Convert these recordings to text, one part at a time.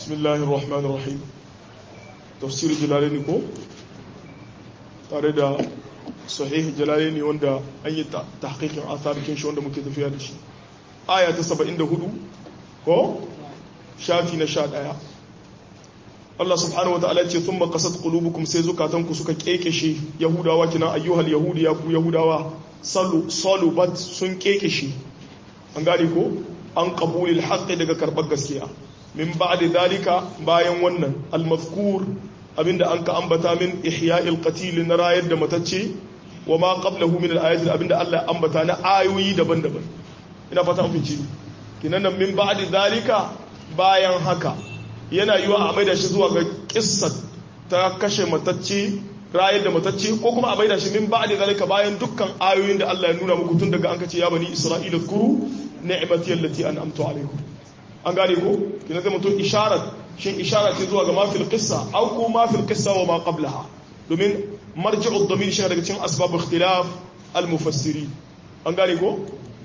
bismillahir rahmanir rahim tafsir jalalaini ko tare da sahih jalalaini wanda an yi tahqiqin atharikin shi wanda muke tafiya da shi aya ta 74 ko shafi na 11 Allah subhanahu wataala ce thumma qasat qulubukum sai zukatanku suka kekeshe yahudawa kina ayyuhal yahudi ya ku yahudawa salu salubat sun kekeshe an gane ko an qabulil haqqi daga karbar gaskiya min ba'da dalika bayan wannan al-mazkur abinda an ka ambata min ihya'il qatil na rayar da matacce wa ma qablahu min al-ayati abinda Allah ya ambata na ayoyi daban-daban ina fata mun ci kinan min ba'da dalika bayan haka yana yiwa a maida shi zuwa ga kissat ta kashe matacce rayar da matacce ko kuma a maida shi min ba'da dalika bayan dukkan ayoyin da Allah ya nuna muku tun daga an kace ya bani isra'ila kuru ni'mati allati an'amtu alaikum an gane ko kina zai mutum isharar shin ishara ce zuwa ga mafil qissa aw ko mafil qissa wa ma qablaha domin marji'u ad-damir shi daga cikin asbab ikhtilaf al-mufassirin an gane ko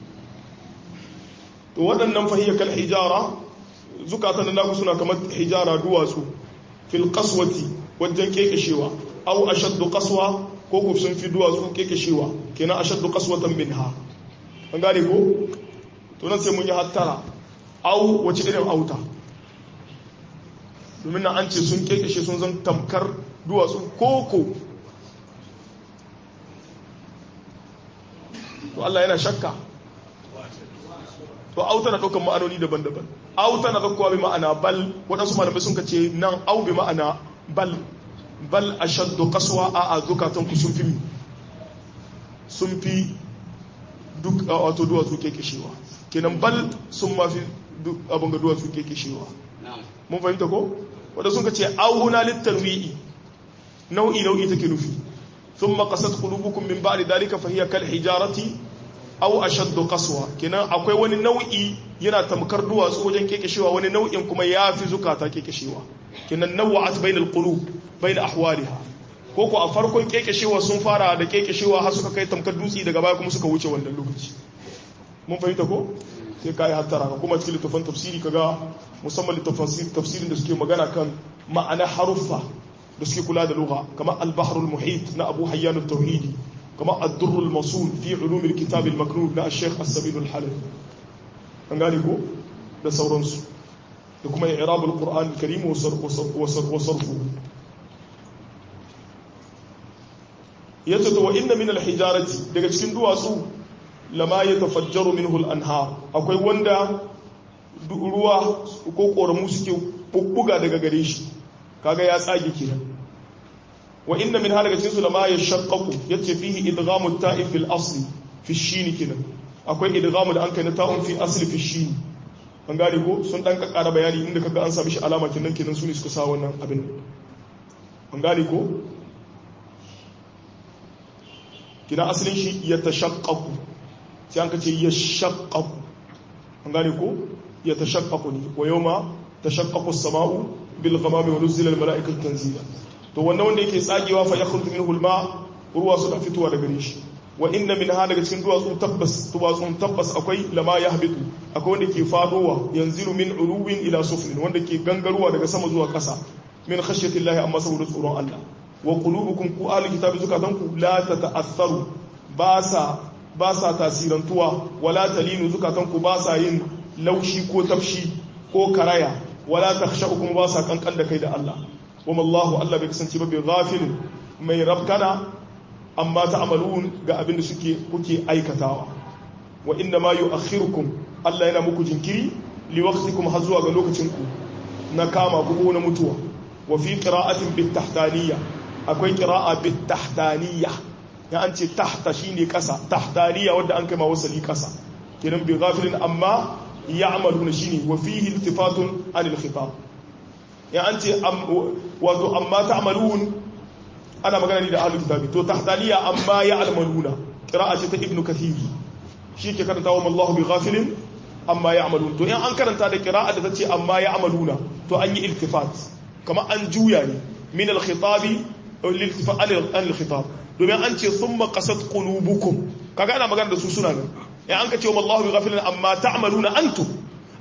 to waɗannan fahiyya kal hijara zukatan da naku suna kamar hijara duwatsu fil qaswati wajen kekeshewa aw ashaddu qaswa ko ku sun fi duwatsu kekeshewa kenan ashaddu qaswatan minha an gane ko to nan sai mun yi hattara au wace irin auta domin na an ce sun kekeshe sun zan tamkar duwatsu koko to Allah yana shakka to auta na ɗaukan ma'anoni daban-daban auta na ɗaukowa bi ma'ana bal waɗansu malamai sun ce nan au bi ma'ana bal bal a shaddo kasuwa a a zukatanku sun fi sun fi duk wato duwatsu kekeshewa kenan bal sun mafi abin ga duwatsu kekeshewa mun fahimta ko wadda sun ka ce auna littarwi'i nau'i nau'i take nufi sun makasat kulubukun min ba'di dalika fahiya kal hijarati aw ashaddu qaswa kenan akwai wani nau'i yana tamkar duwatsu wajen kekeshewa wani nau'in kuma yafi zukata kekeshewa kenan nawa'at bainal qulub bain ahwaliha ko ko a farkon kekeshewa sun fara da kekeshewa har suka kai tamkar dutsi daga baya kuma suka wuce wannan lokaci mun fahimta ko sai kai hattara ka kuma cikin littafin tafsiri kaga musamman littafin tafsirin da suke magana kan ma'ana haruffa da suke kula da lugha kamar al-bahrul muhit na Abu Hayyan al-Tauhidi kamar ad-durr al-masul fi ulum al-kitab al-maknun na Sheikh As-Sabil al-Halabi an gane ko da sauransu da kuma i'rab al-Qur'an al-Karim wa sarfu yace to wa inna min al-hijarati daga cikin duwatsu lama ya tafajjaru minhu al-anhar akwai wanda ruwa ko koramu suke bubbuga daga gare shi kaga ya tsage kenan wa inna min halaka cikin su lama ya shaqqaqu yace fihi idghamu at-ta'i fil asli fi shin kenan akwai idghamu da an kai na ta'un fi asli fi shin an gane ko sun dan kakkara bayani inda kaga an sami shi alama kenan kenan su ne suka sa wannan abin an gane ko kina asalin shi ya tashaqqaqu sai an kace ya shaqqaqu an gane ko ya tashaqqaqu ne wa yawma tashaqqaqu as-sama'u bil ghamami wa nuzila al-mala'ikatu tanzila to wannan wanda yake tsagewa fa yakhruju minhu al-ma ruwa su da fitowa daga gare shi wa inna min ha daga cikin duwatsu tabbas duwatsun tabbas akwai lama yahbitu akwai wanda ke fadowa yanzilu min uluwin ila suflin wanda ke gangaruwa daga sama zuwa ƙasa min khashyati llahi amma saboda tsoron Allah wa qulubukum ku ahli kitabi zukatanku la tata'assaru ba sa ba sa tasirantuwa wala talinu zukatanku ba sa yin laushi ko tafshi ko karaya wala takhsha'ukum ba sa kankan da kai da Allah wama Allahu Allah bai kasance ba bai ghafil mai rabkana amma ta'malun ga abin da suke kuke aikatawa wa inna ma yu'akhirukum Allah yana muku jinkiri li waqtikum har zuwa ga lokacin ku na kama ku ko na mutuwa wa fi qira'atin bit tahtaniyya akwai qira'a bit tahtaniyya ya an ce tahta shine kasa tahtaniya wanda an kai ma wasali kasa kenan bi ghafilin amma ya'maluna shine wa fihi iltifatun anil khitab ya an ce wato amma ta'malun ana magana ne da ahlul kitabi to tahtaniya amma ya'maluna qira'a ce ta ibnu kathir shi ke karanta wa Allahu bi ghafilin amma ya'malun to in an karanta da qira'a da tace amma ya'maluna to an yi iltifat kamar an juya ne min al-khitabi lil-iltifat al-khitab domin an ce sun makasat ƙulubukum kaga ana magana da su suna nan ya an ka ce wa Allah bi ghafilin amma ta'maluna antum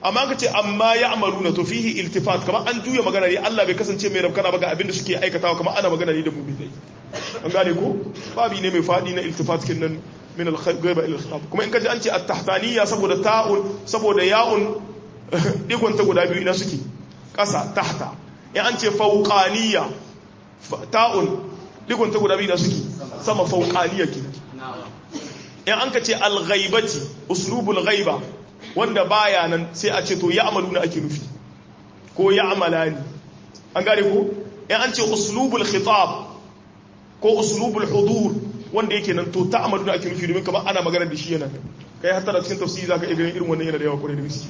amma ka ce amma ya amaluna to fihi iltifat kamar an juya magana ne Allah bai kasance mai rabkana ba ga abin da suke aikatawa kamar ana magana ne da mu'minai an gane ko babi ne mai fadi na iltifat kin nan min al-ghaiba ila al-khitab kuma in ka ji an ce at-tahtaniyya saboda ta'un saboda ya'un digon ta guda biyu ina suke ƙasa tahta in an ce fauqaniyya ta'un digon ta guda biyu ina suke sama fauqaniyya ke in an ka ce al-ghaibati uslubul ghaiba wanda baya nan sai a ce to ya amaluna ake nufi ko ya amalani an gane ko in an ce uslubul khitab ko uslubul hudur wanda yake nan to ta amaluna ake nufi domin kamar ana magana da shi yana kai hatta da cikin tafsiri zaka iya ganin irin wannan yana da yawa kwarai da gaske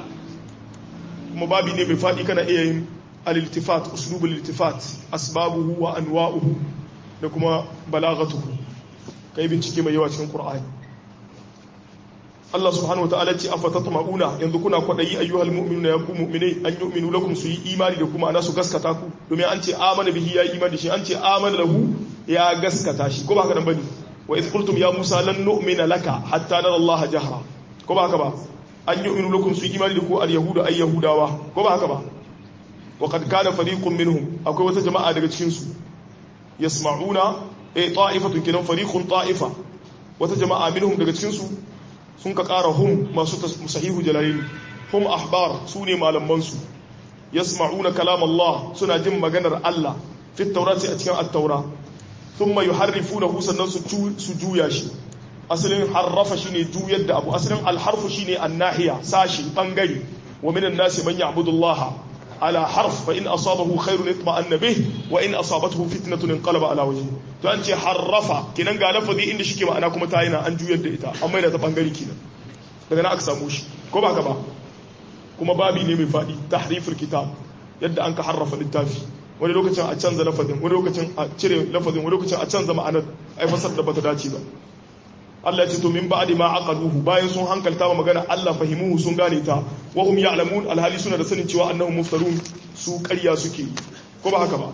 kuma babi ne mai faɗi kana iya yin al-iltifat uslubul iltifat asbabuhu wa anwa'uhu da kuma balaghatuhu kai bincike mai yawa cikin qur'ani Allah subhanahu wataala ce afatatma'una yanzu kuna kwadayi ayyuhal mu'minuna ya ku mu'minai an yu'minu lakum su yi imani da kuma ana su gaskata ku domin an ce amana bihi ya imani shi an ce amana lahu ya gaskata shi ko ba haka nan bane wa idh qultum ya musa lan nu'mina laka hatta nara Allah jahra ko ba haka ba an yu'minu lakum su yi imani da ku al yahudu ay yahudawa ko ba haka ba wa qad kana fariqun minhum akwai wata jama'a daga cikin su yasma'una eh ta'ifatun kinan fariqun ta'ifa wata jama'a minhum daga cikin su sun ka ƙara hum masu sahihu jalalin hum ahbar su ne malamansu yasma'una kalam Allah suna jin maganar Allah fi taurati a cikin at-taura thumma yuharrifunahu sannan su juya shi asalin harrafa shine juyar da abu asalin al-harfu shine an-nahiya sashi bangare wa minan nasi man ya'budu Allah ala harf fa in asabahu khairun itma'anna bih wa in asabathu fitnatun inqalaba ala wajhi to an ce harrafa kinan ga lafazi inda shike ma'ana kuma ta yana an juyar da ita amma da ta bangare kinan daga nan aka samu shi ko ba ka ba kuma babi ne mai fadi tahriful kitab yadda an ka harrafa littafi wani lokacin a canza lafazin wani lokacin a cire lafazin wani lokacin a canza ma'anar ai fasar da bata dace ba Allah ya ce to min ba'di ma aqaluhu bayan sun hankalta ba magana Allah fahimuhu sun gane ta wa hum ya'lamun alhali suna da sanin cewa annahum muftarun su ƙarya suke ko ba haka ba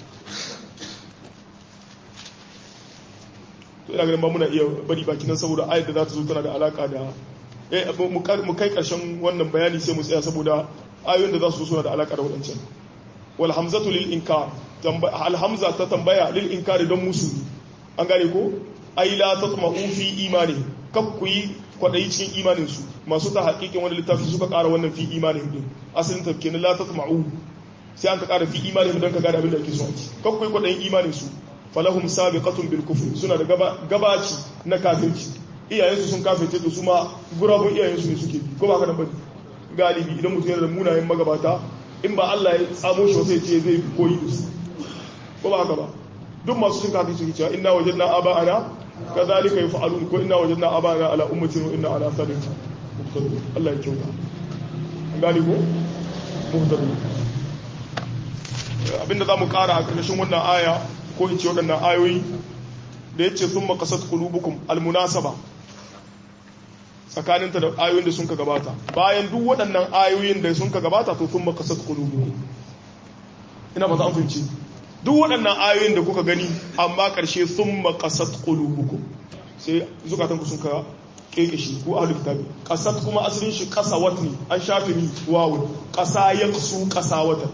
to ina ganin ba muna iya bari baki nan saboda ayat da za ta zo tana da alaka da eh mu kai karshen wannan bayani sai mu tsaya saboda ayoyin da za su zo suna da alaka da wadancan wal hamzatu lil inkar al hamza ta tambaya lil inkari don musu an gane ko ai la tatma'u fi imani kak ku yi kwadayi cikin imanin su masu ta hakikin wani littafi suka ƙara wannan fi imanin din asalin ta kenan la tatma'u sai an ka ƙara fi imanin don ka gane abin da ake so a ci kak ku yi kwadayin imanin su falahum sabiqatun bil kufr suna da gabaci na kafirci iyayensu sun kafirce da su ma gurabun iyayensu ne suke ko ba ka nan bane galibi idan mutum yana da munayen magabata in ba Allah ya tsamo shi sai ce zai koyi da su ko ba haka ba duk masu sun kafirce suke cewa inna wajadna aba'ana kadhalika yaf'alun ko inna wajadna aba'ana ala ummatin wa inna ala sabin muqtadun Allah ya kyauta an gani ko muqtadun abinda zamu kara a ƙarshen wannan aya ko in ce waɗannan ayoyi da ya ce sun makasar kulubukum almunasaba tsakaninta da ayoyin da sun ka gabata bayan duk waɗannan ayoyin da sun ka gabata to sun makasar kulubukum ina ba za a fahimci duk waɗannan ayoyin da kuka gani amma ƙarshe sun makasar kulubukum sai zukatanku sun ka keke shi ko ahlul kitabi kasat kuma asalin shi kasawat ne an shafi ni wawun kasa yaqsu kasawatan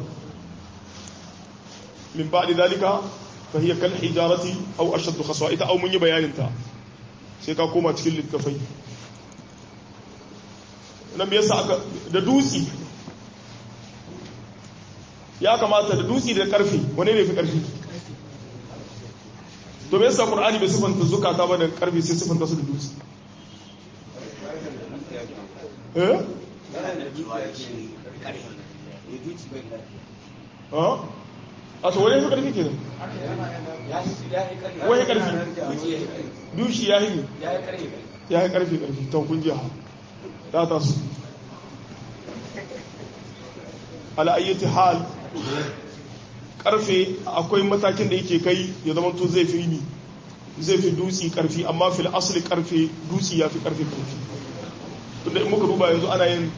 min ba'di zalika فهي كالحجارة أو أشد خصوة إتا أو من يبيان انت سيكا كوما تكل للتفاي nan me yasa aka da dutsi ya kamata da dutsi da karfi wane ne fi karfi to me yasa qur'ani bai sifanta zukata ba da karfi sai sifanta su da dutsi eh ah a to wani fi karfi ke nan wani karfi dushi ya yi ya yi karfi karfi ta kun jiha ya ta su ala'ayyati hal karfe akwai matakin da yake kai ya zama to zai fi ni zai fi dutsi karfi amma fil asali karfe dutsi ya fi karfe karfi tunda in muka duba yanzu ana yin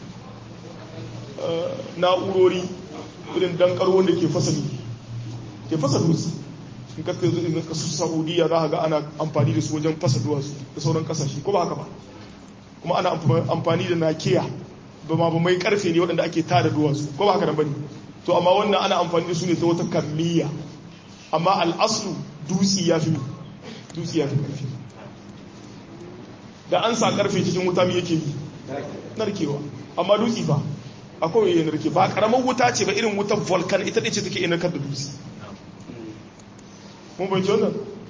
na'urori irin dankar wanda ke fasali ke fasa dutse in ka kai zuwa kasu saudiya za a ga ana amfani da su wajen fasa duwatsu da sauran kasashe ko ba haka ba kuma ana amfani da nakiya ba ma ba mai karfe ne waɗanda ake tada duwatsu ko ba haka nan bane to amma wannan ana amfani da su ne ta wata kammiya amma al'aslu dutsi ya fi dutsi ya fi karfi da an sa karfe cikin wuta mai yake yi narkewa amma dutsi ba akwai yayin narke ba karamar wuta ce ba irin wutar volcan ita ce take inarkar da dutsi mun bai wannan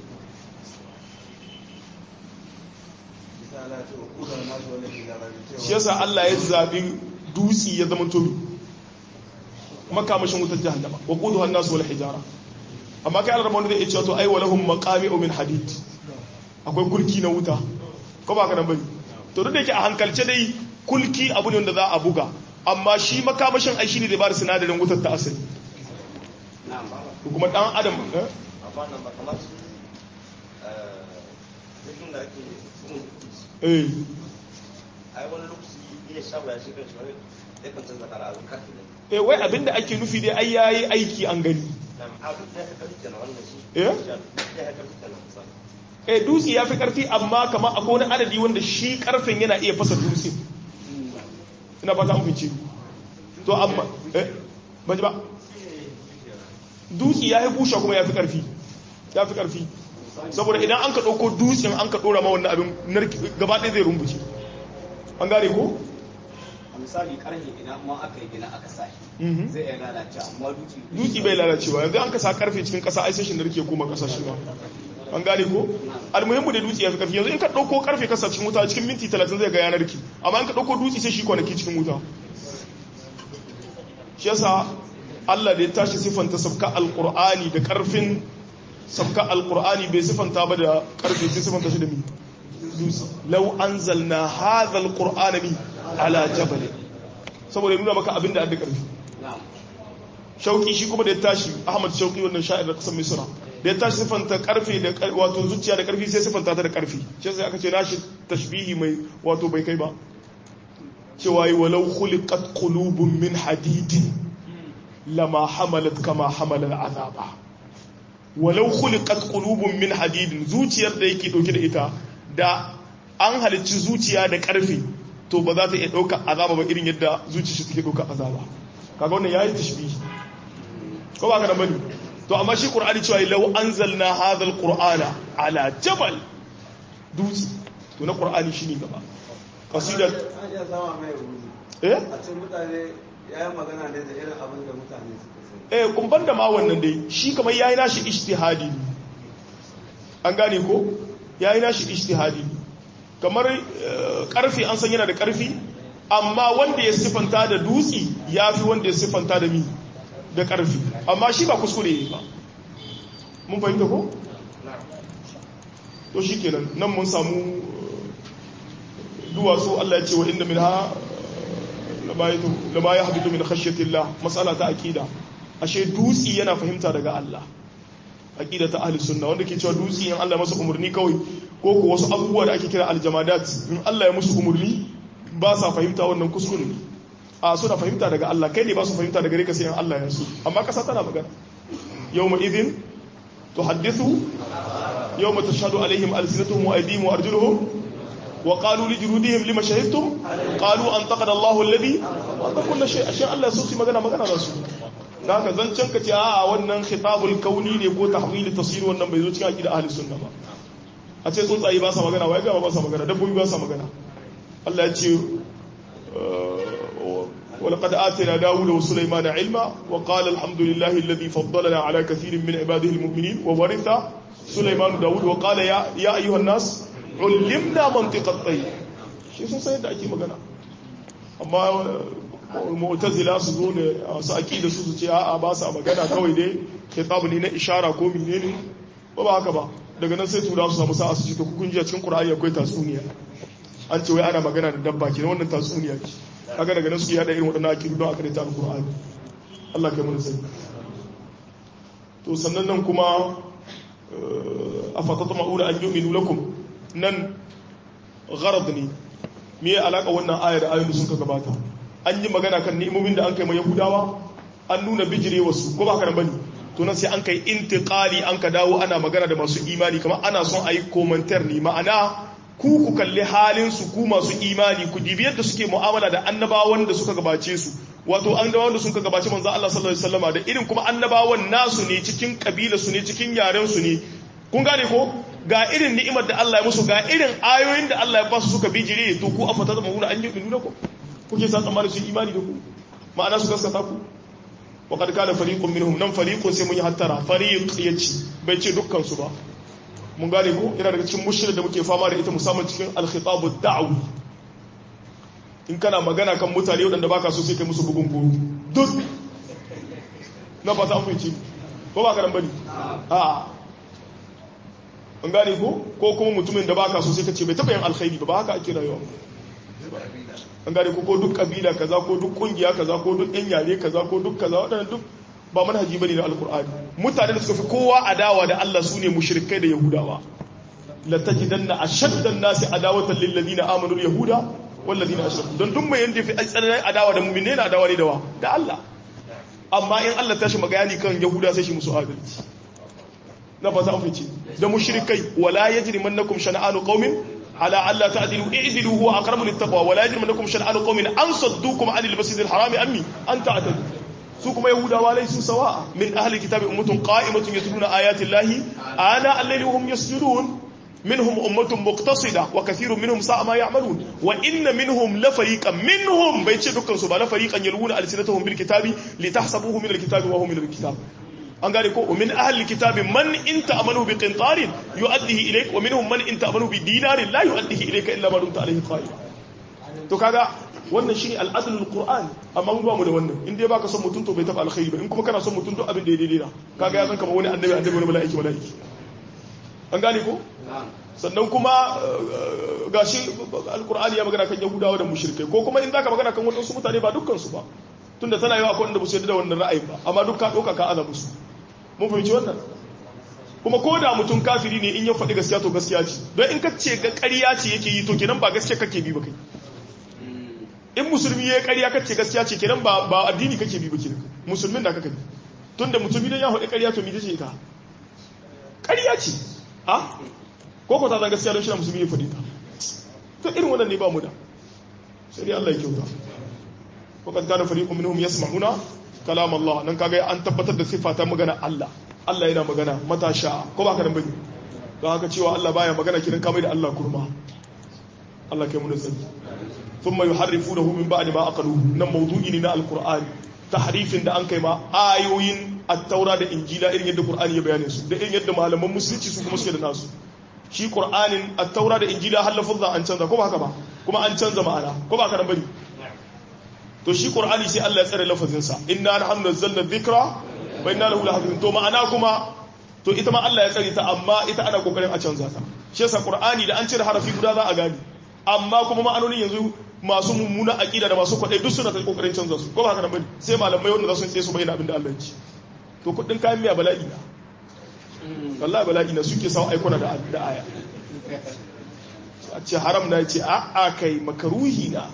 shi yasa Allah ya zabi dutsi ya zama tobi makamashin wutar jahannama wa quduha an-nas wal hijara amma kai Allah wanda zai ce to ai walahum maqami'u min hadid akwai kulki na wuta ko ba ka nan bane to duk da yake a hankalce dai kulki abu ne wanda za a buga amma shi makamashin ai shine da ba da sinadarin wutar ta asali kuma dan adam eh eh ai wani lokaci iya shawo ya shiga shi wani ya kan canza kara abin karfi ne eh wai abinda ake nufi dai ai yayi aiki an gani a duk da ya karfi kenan wannan shi eh ya karfi kenan misali eh dutse ya fi karfi amma kamar akwai wani adadi wanda shi karfin yana iya fasa dutse ina fata an fice to amma eh ban ji ba dutse ya yi busha kuma ya fi karfi ya fi karfi saboda idan an ka ɗauko dutsen an ka ɗora ma wannan abin narki gaba ɗaya zai rumbuce an gane ko a misali karhe idan ma aka yi gina aka sa shi Mhm. zai iya lalace amma duci dutse bai lalacewa yanzu an ka sa karfe cikin ƙasa ai sai shi narke koma ƙasa shi ma an gane ko almuhimmu da dutse ya fi karfi yanzu in ka ɗauko karfe kasa cikin wuta cikin minti talatin zai ga yanar ki amma in ka ɗauko dutse sai shi kwanaki cikin wuta shi yasa Allah da ya tashi siffanta sabka alqur'ani da karfin sabka alqur'ani bai siffanta ba da karfe sai siffanta shi da mi dutse law anzalna hadha alqur'ana mi ala jabal saboda ya nuna maka abin da adda karfi na'am shauki shi kuma da ya tashi ahmad shauki wannan sha'ir da kasar misra da ya tashi siffanta karfe da kar- wato zuciya da karfi sai siffanta ta da karfi shi sai aka ce nashi tashbihi mai wato bai kai ba cewa yi walau khuliqat qulubun min hadidin lama hamalat kama hamala azaba walau khuliqat qulubun min hadidin zuciyar da yake dauke da ita da an halicci zuciya da karfi to ba za ta iya dauka azaba ba irin yadda zuciyar shi take dauka azaba kaga wannan yayi tashbihi ko ba ka da bane to amma shi qur'ani cewa law anzalna hadha alqur'ana ala jabal dutse to na qur'ani shine gaba qasidat an iya sama mai rubutu eh a cikin mutane ya yi magana ne da irin abin da mutane suka sani eh kumban da ma wannan dai shi kamar yayi nashi ijtihadi ne an gane ko yayi nashi ijtihadi ne kamar eh, karfi an san yana da karfi amma wanda ya sifanta da dutsi yafi wanda ya sifanta da mi da karfi amma shi ba kuskure ne ba mun fahimta ko to shikenan nan mun samu eh, duwatsu Allah ya ce wa inda minha lama ya habitu min khashyatillah mas'ala ta aqida ashe dutsi yana fahimta daga Allah aqida ta ahli sunna wanda ke cewa dutsi in Allah ya masa umurni kawai ko ko wasu abubuwa da ake kira aljamadat in Allah ya musu umurni ba sa fahimta wannan kuskure ne a suna fahimta daga Allah kai ne ba su fahimta daga gare ka sai in Allah ya so amma kasa tana magana yawma idhin tuhaddithu yawma tashhadu alaihim alsinatuhum wa aydihim wa arjuluhum وقالوا لجلودهم لما شهدتم قالوا انطقنا الله الذي انطق كل شيء ashe Allah so su magana magana da su da haka zancen ka ce a wannan khitabul kauni ne ko tahwil tasir wannan bai zo cikin aqida ahli sunna ba a ce tsuntsaye ba sa magana wai ga ba sa magana dabbobi ba sa magana Allah ya ce ولقد آتينا داود وسليمان علما وقال الحمد لله الذي فضلنا على كثير من عباده المؤمنين وورث سليمان داود وقال يا, يا أيها الناس علمنا منطق الطير shi sun sayar da ake magana amma mu'tazila su zo ne su aqida su su ce a'a ba sa magana kawai dai kitabu ne na ishara ko menene ba ba haka ba daga nan sai tura su samu sa'a su ce to kun ji a cikin qur'ani akwai tatsuniya an ce wai ana magana da dabba kenan wannan tatsuniya ce kaga daga nan su yada irin waɗannan aqidu don aka da ta qur'ani Allah kai mun sani to sannan nan kuma afatatma'una an yu'minu lakum nan gharad ne me ya alaka wannan ayar da ayoyin da sun ka gabata an yi magana kan ni'imomin da an kai mai yahudawa an nuna bijire wasu ko ba ka nan bane to nan sai an kai intiqali an ka dawo ana magana da masu imani kamar ana son ayi komantar ne ma'ana ku ku kalli halin su ku masu imani ku dibi yadda suke mu'amala da annabawan da suka gabace su wato annabawan da suka gabace manzo Allah sallallahu alaihi wasallama da irin kuma annabawan nasu ne cikin kabila su ne cikin yaren su ne kun gane ko ga irin ni'imar da Allah ya musu ga irin ayoyin da Allah ya ba su suka bijire to ku afata zama wuna an yi nuna ko kuke sa tsammanin su imani da ku ma'ana su gaskata ku wa kad kana fariqun minhum nan fariqun sai mun yi hattara fariq yace bai ce dukkan su ba mun gane ko yana daga cikin mushkila da muke fama da ita musamman cikin al-khitab ad-da'wi in kana magana kan mutane wadanda baka so sai kai musu bugun goro duk na fata an fice ko ba ka dan bane a an gane ko ko kuma mutumin da baka so sai ka ce bai taba yin alkhairi ba ba haka ake rayuwa an gane ko ko duk kabila kaza ko duk kungiya kaza ko duk yan yare kaza ko duk kaza wadannan duk ba manhaji bane na alkur'ani mutane da suka fi kowa adawa da Allah sune mushrikai da yahudawa la tajidanna ashadda an-nasi adawatan lil ladina amanu yahuda wal ladina ashraku don duk mai yanda fi tsananin adawa da mu'mine na adawa ne da wa da Allah amma in Allah ta shi magani kan yahuda sai shi musu adalci na ba za mu fice da mushrikai wala yajrimannakum shana'anu qaumin ala alla ta'dilu i'dilu huwa aqrabu lit-taqwa wala yajrimannakum shana'anu qaumin an saddukum 'anil masjidil harami ammi an ta'tadu su kuma yahudawa laysu sawa'a min ahli kitabi ummatun qa'imatun yatluna ayati llahi ana al-layli hum yasjudun minhum ummatun muqtasida wa kathirun minhum sa'a ma ya'malun wa inna minhum la fariqan minhum bai ce dukkan su ba la fariqan yalwuna alsinatahum bil kitabi litahsabuhu min al-kitabi wa hum min al-kitab an gane ko min ahli kitabi man in ta'amanu bi qintarin yu'addihi ilayk wa minhum man in ta'amanu bi dinarin la yu'addihi ilayka illa ma dumta alayhi qa'im to kaga wannan shine al'adlul qur'an amma mun ba mu da wannan in dai baka son mutum to bai taba alkhairi ba in kuma kana son mutum duk abin da ya daidai na kaga ya san kamar wani annabi annabi wani mala'iki mala'iki an gane ko sannan kuma gashi alqur'ani ya magana kan yahudawa da mushrikai ko kuma in zaka magana kan wadansu mutane ba dukkan su ba tunda tana yawa akwai wanda ba su yarda da wannan ra'ayin ba amma duk ka dauka ka ana musu mun fahimci wannan kuma ko da mutum kafiri ne in ya faɗi gaskiya to gaskiya ce don in ka ce ga ƙarya ce yake yi to kenan ba gaskiya kake bi ba kai in musulmi ya yi ƙarya kace gaskiya ce kenan ba ba addini kake bi ba kenan musulmin da kake bi tunda mutum idan ya faɗi ƙarya to me tace ta ƙarya ce a ko ko ta zan gaskiya don shi musulmi ya faɗi ta to irin wannan ne ba mu da sai dai Allah ya kyauta ko kan kana fariqun minhum yasma'una kalam Allah nan kaga an tabbatar da sifa ta magana Allah Allah yana magana matasha ko ba ka nan bane don haka cewa Allah baya magana kiran kamar da Allah kurma Allah kai mu da sani thumma yuharrifunahu min ba'di ma aqaluhu nan mawdu'i ne na alqur'ani tahrifin da an kai ma ayoyin at-taura da injila irin yadda qur'ani ya bayane su da irin yadda malaman musulunci su kuma suke da nasu shi qur'anin at-taura da injila har lafazan an canza ko ba haka ba kuma an canza ma'ana ko ba ka nan bane to shi qur'ani sai Allah ya tsare lafazin sa inna nahnu nazzalna dhikra wa inna lahu lahafizun to ma'ana kuma to ita ma Allah ya tsare ta amma ita ana kokarin a canza ta shi yasa qur'ani da an cire harafi guda za a gani amma kuma ma'anonin yanzu masu mummuna aqida da masu kwadai duk suna ta kokarin canza su ko ba haka nan bane sai malamai wanda za su tsaye su bayyana abin da Allah ya ci to kudin kayan miya bala'i na wallahi bala'i na suke sawa aikuna da da aya a ce haram na ce a a kai makaruhi na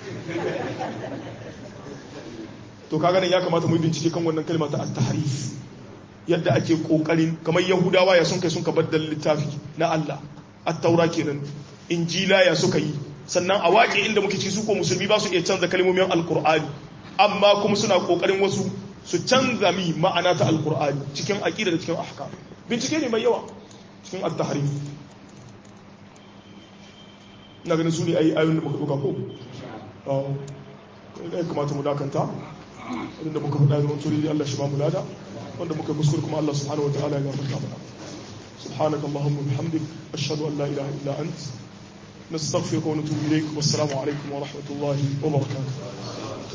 to kaga nan ya kamata mu yi bincike kan wannan kalma ta at-tahrif yadda ake kokarin kamar yahudawa ya sun kai sun kabar da littafi na Allah at-taura kenan injila ya suka yi sannan a waƙe inda muke ci su ko musulmi ba su iya canza kalmomin alkur'ani amma kuma suna kokarin wasu su canza mi ma'ana ta alkur'ani cikin aqida da cikin ahkam bincike ne mai yawa cikin at-tahrif ina ganin su ne ayi ayoyin da muka duka ko ne kamata mu dakanta wanda muka faɗa da wani Allah shi ba mu lada wanda muka kuskure kuma Allah subhanahu wa ta'ala ya gafarta mana سبحانك اللهم وبحمدك أشهد أن لا إله إلا أنت نستغفرك ونتوب إليك والسلام عليكم ورحمة الله وبركاته